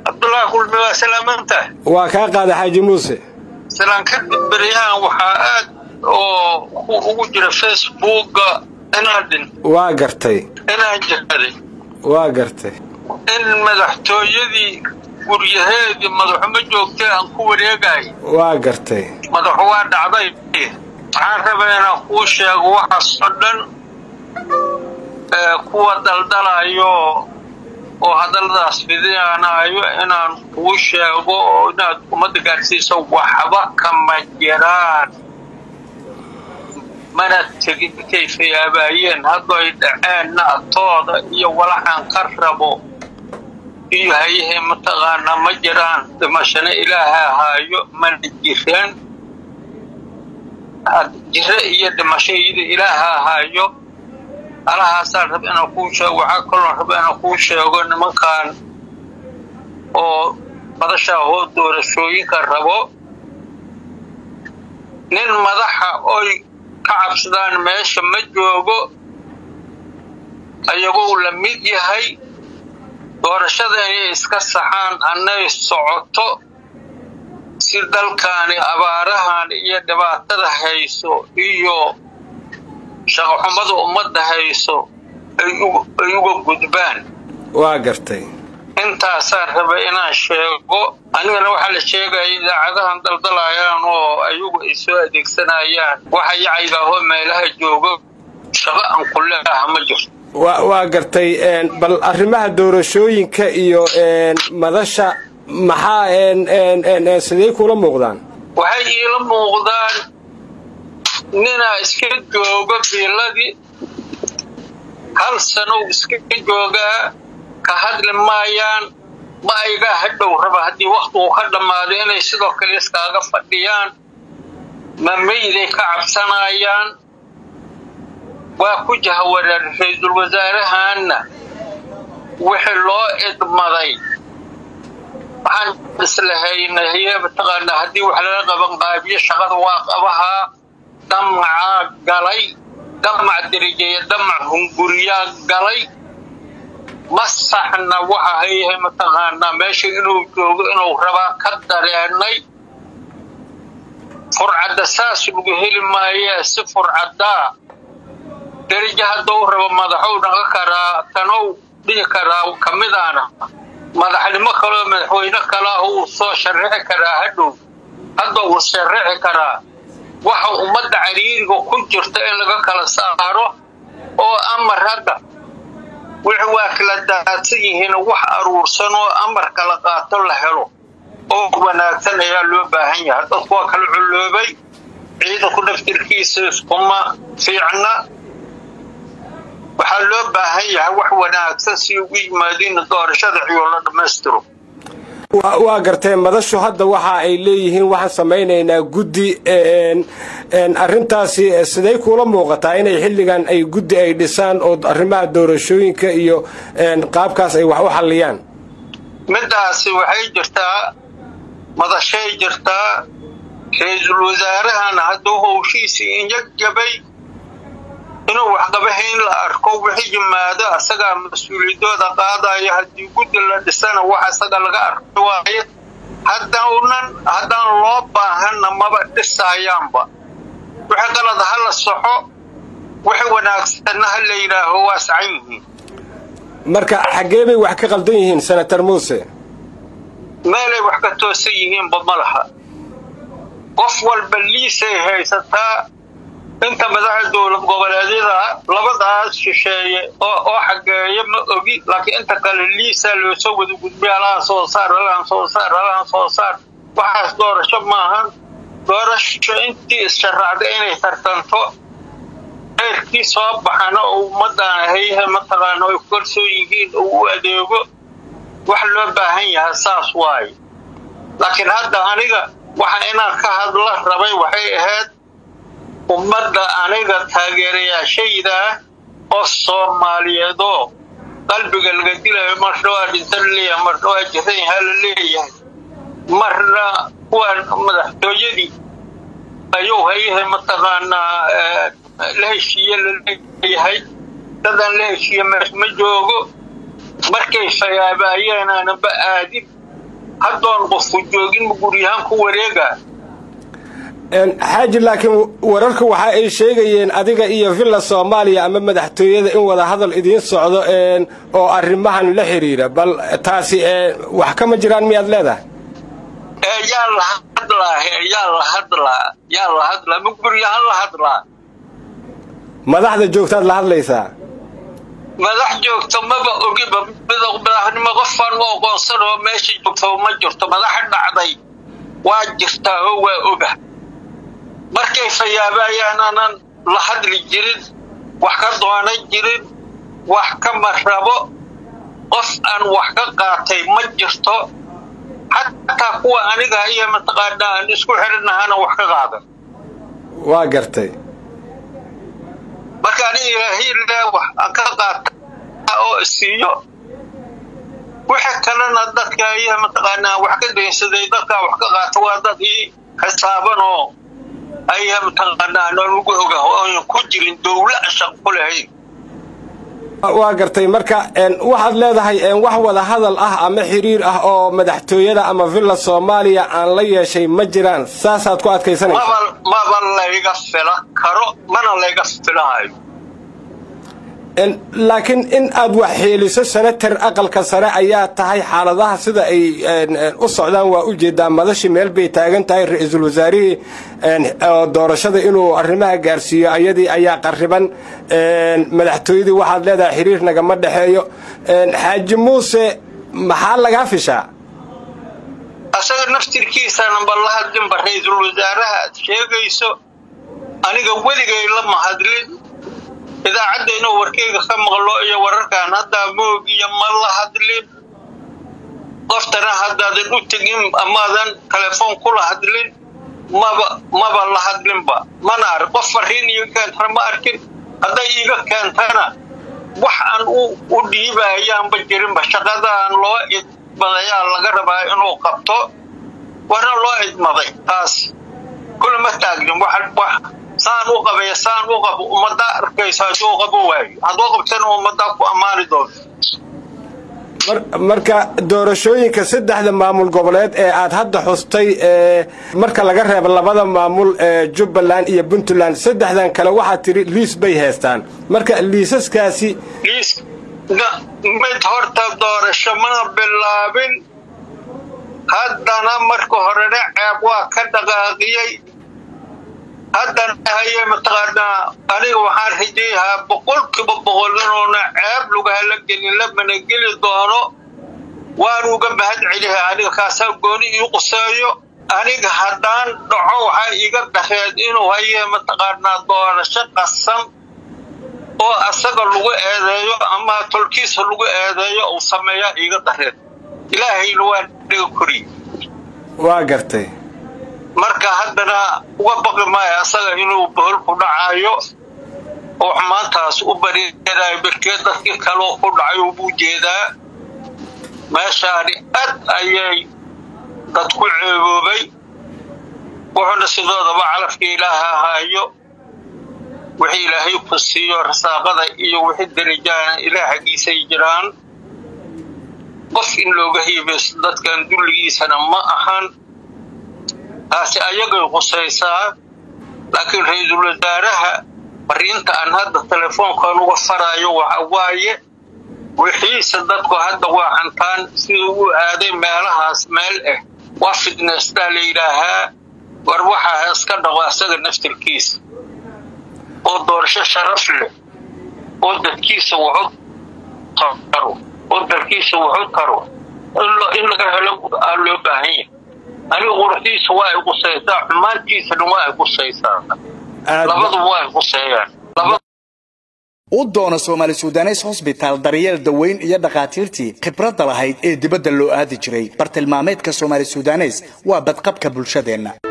cabdullaahi kulmi waa salaamanta waa kaa qaada xaaji muuse salaan kadib beryahan waxaa aad oo ugu jira facebooka inaan dhin waa gartay inaan jiraday waa gartay in madaxtooyadii guryaheedii madaxuma joogtay aan ku wareegay waa gartay madaxu waa dhacday waxaan rabaa inaan kuu sheego waxaas oo dhan kuwa daldalayo oo hadalladaas fidinaanayo inaan kuu sheego oo inaad ummadda gaadhsiiso waxba kama jiraan mana tegin intay fayaabaayeen haddo ay dhaceenna atooda iyo walaxaan ka rabo iyo hayahay mataqaanaa ma jiraan dhimashana ilaaha ahaayo mana jiraan jiro iyo dhimasho iyada ilaaha ahaayo alahaasaan raba inaan kuu sheego waxaa kaloon raba inaan kuu sheego nimankan oo badashaa hoo doorashooyinka rabo nin madaxa oy ka cabsadaan meesha ma joogo ayagoo la mid yahay doorashada inay iska saxaan annay socoto si dalkaani abaarahan iyo dhibaatada hayso iyo shaqoxumada ummadda hayso ay uga gudbaan waa gartay intaasaan raba inaan sheego anigana waxaa la sheegaya idaacadahan daldalayaan oo ayagu ay soo adeegsanayaan waxa yacaygaahoo meelaha joogo shaqo aan ku leeaha ma jirto wa waa gartay bal arrimaha doorashooyinka iyo madasha maxaa sidee kula muuqdaan waxay iila muuqdaan ninaa iska joogo biiladii hal sanow iska joogaa ka hadli maayaan ma aygaa hadhow raba haddii wakhtigu ka dhammaado inay sidoo kale iskaaga fadhiyaan ma meyday ka cabsanayaan waa ku jahawareer ra-iisul wasaarahaanna wixii loo idmaday waxaan islahaynay mataqaanaa haddii wax lala qaban qaabiyo shaqada waa qabahaa damacaa galay damac derijeeya damac hunguriyaa galay ma saxna waxa hayahay mataqaanaa meesha inuu joogo inuu rabaa ka dareenay furcadda saas lagu heli maayee si furcaddaa derijo hadduu rabo madaxou dhaqan karaa tanow dhihi karaa ka midaana madaxnimo kaleo madaxweyne kalaahu uu soo sharixi karaa hadhow hadda uu sharixi karaa waxa ummadda cariiriga ku jirta in laga kala saaro oo amar hadda wixi waa kala daadsan yihiin wax aruursan oo amar kala qaato la helo oo wanaagsan ayaa loo baahan yahay dadku waa kala culloobay ciidanku naftirkiisa iskuma fiicna waxaa loo baahan yahay wax wanaagsan si ugu yimaadiin doorashada ciyo la dhammaystiro waa gartee madashu hadda waxa ay leeyihiin waxaan samaynaynaa guddi arrintaasi siday kuula muuqataa inay xilligan ay guddi ay dhisaan oo arrimaha doorashooyinka iyo qaabkaas ay wax u xalliyaan middaasi waxay jirtaa madashay jirtaa ra-iisul wasaarahana hadduu howshiisii injagabay inuu waxqabahayn la arko wixii yimaado asagaa mas-uuliyadooda qaadaya haddii guddi la dhisana wax asaga laga arki waayo haddaunan haddaan loo baahanna maba dhisayaanba wixii qalad ha la soxo wixii wanaagsanna ha la yidhaaho waa sacan yihiin marka xaggee bay wax ka qaldan yihiin senator muuse meelay wax ka toosan yihiinba ma laha qof walba liisay haysataa inta madaxa dowlad goboleedyada labadaas shisheeye oo xageeya ma ogi laakiin inta kale liisaa loosoo wada gudbiya alahan soo saar alahan soo saar alahan soo saar waxaas doorasho maahan doorasho intii issharaacday inay tartanto reerkii soo baxana oo ummadaan hayha mataqaana ay ku kalsoon yihiin oo u adeego wax loo baahan yahay saas waaye laakiin hadda aniga waxa inaan ka hadla rabay waxay ahayd ummadda aniga taageerayaashayda oo soomaaliyeedoo qalbiga laga dilayo marna waa dhintan leeyahay marna waa jiran yahaa la leeyahay marna kuwaan madaxtooyadii ayuu hayahay mataqaanaa la heshiiye la leeyahay dadaan la heshiiye mees ma joogo markay fayaabaayeen aananba aadin haddoon qofku joogin ma guryahaan ku wareega xaaji laakiin wararku waxa ay sheegayeen adiga iyo villa soomaaliya ama madaxtooyada in wada hadal idiin socdo oo arrimahan la xiriira bal taasi wax kama jiraan miyaad leedahay yaa la hadlaa yaa la hadlaa yaa la hadlaa ma guryahaan la hadlaa madaxda joogtaad la hadlaysaa madax joogto maba ogiba madaxnimo qofaan u aqoonsan oo meesha joogto ma jirto madaxa dhacday waa jirtaa oo waa oga markay fayaabaayaan aanan la hadli jirin wax ka doonan jirin wax kama rabo qof aan wax ka qaatay ma jirto xataa kuwa aniga iyo mataqaanaa aan isku xidhinahana wax ka qaadan waa gartay marka aniga ilaahiyle wax aan ka qaata oo siiyo wixii kalena dadka iyo mataqaanaa wax ka daynsaday dadkaa wax ka qaata waa dad ii xisaaban oo ayaa mataqaanaa lagu oga oon ku jirin dowla shaq ku lahayn waa gartay marka waxaad leedahay wax wada hadal ah ama xiriir ah oo madaxtooyada ama villa soomaaliya aan la yeeshay ma jiraan saasaad ku adkaysanaysaa maba layga fila karo mana layga filahayo laakiin in aad wax xeeliso senatar aqalka sare ayaa tahay xaaladaha sida ay u socdaan waa u jeedaa madashi meel bay taagan tahay ra-iisul wasaarihii oo doorashada inuu arrimaha gaarsiiyo ayadii ayaa qariban madaxtooyadii waxaad leedahay xiriir nagama dhexeeyo xaaji muuse maxaa lagaa fishaa asaga naftirkiisana balla hadlinba ra-iisul wasaaraha aad sheegayso aniga weligay lama hadlin idaacadda inuu warkeyga ka maqlo iyo wararkan haddaa moog iyo ma la hadlin qoftana haddaadan u tegin amaadan telefoon kula hadlin maba maba la hadlinba mana ark qof fariin iiga keentana ma arkin hadday iiga keentana wax aan u dhiibayaanba jirinba shaqadaan loo idmadayaa laga rabaa inuu qabto wana loo idmaday taas kulama taagnin wax saan u qabaya saan u qabo ummadda arkayso hadduu qabo waayo hadduu qabtana ummaddaa ku ammaani doonto marka doorashooyinka saddexda maamul goboleed ee aad hadda xustay marka laga reebo labada maamul ee jubbaland iyo puntland saddexdan kale waxaad tidhi liis bay haystaan marka liisaskaasi liis mid horta doorasho mana bilaabin haddana marka horena ceeb waa ka dhaqaaqiyey haddana haye mataqaanaa aniga waxaan rajayahaa boqolkiiba boqol inuuna ceeb lugahala gelin lamana geli doono waanu uga mahad celiha aniga kaasaa gooni ii quseeyo aniga haddaan dhaco waxaa iiga dareed inuu haye mataqaanaa doorasho qasan oo asaga lagu eedeeyo ama tolkiisa lagu eedeeyo uu sameeyaa iiga dareed ilaahayna waa dhiga koriy waa gartay marka haddana uga baqi maayo asaga inuu bohol ku dhacayo oo xumaantaas u bariirayo berkee dadkii kaleo ku dhacay buu jeedaa meeshaani aad ayay dad ku ceeboobay wuxuuna sidoodaba calafka ilaaha ahaayo wixii ilaahay ku siiyo rasaaqada iyo wixii darajaana ilaah xaggiisay jiraan qof in looga hiibayso dadkan dulligiisana ma ahan taasi ayagay qusaysaa laakiin ra-iisul wasaaraha fariinta aan hadda telefoonkan uga faraayo waxa waaye wixiise dadku hadda waa hantaan siduu u aaday meelahaas meel ah waa fitnestaa la yidhaahaa war waxaa iska dhaqo asaga naftirkiisa oo doorasho sharaf leh oo dadkiisa wuxu taro oo dalkiisa wuxu taro in laga helo aa loo baahan yahay aniga quruxdiisa waa ay qusaysaa xumaantiisana waa ay qusaysaa labaduba waa ay quseeyaan u doono soomaali sudanes hosbitaal daryeel daweyn iyo dhakhaatiirtii khibradda lahayd ee dibadda loo aadi jiray bartilmaameedka soomaali sudanes waa badqabka bulshadeenna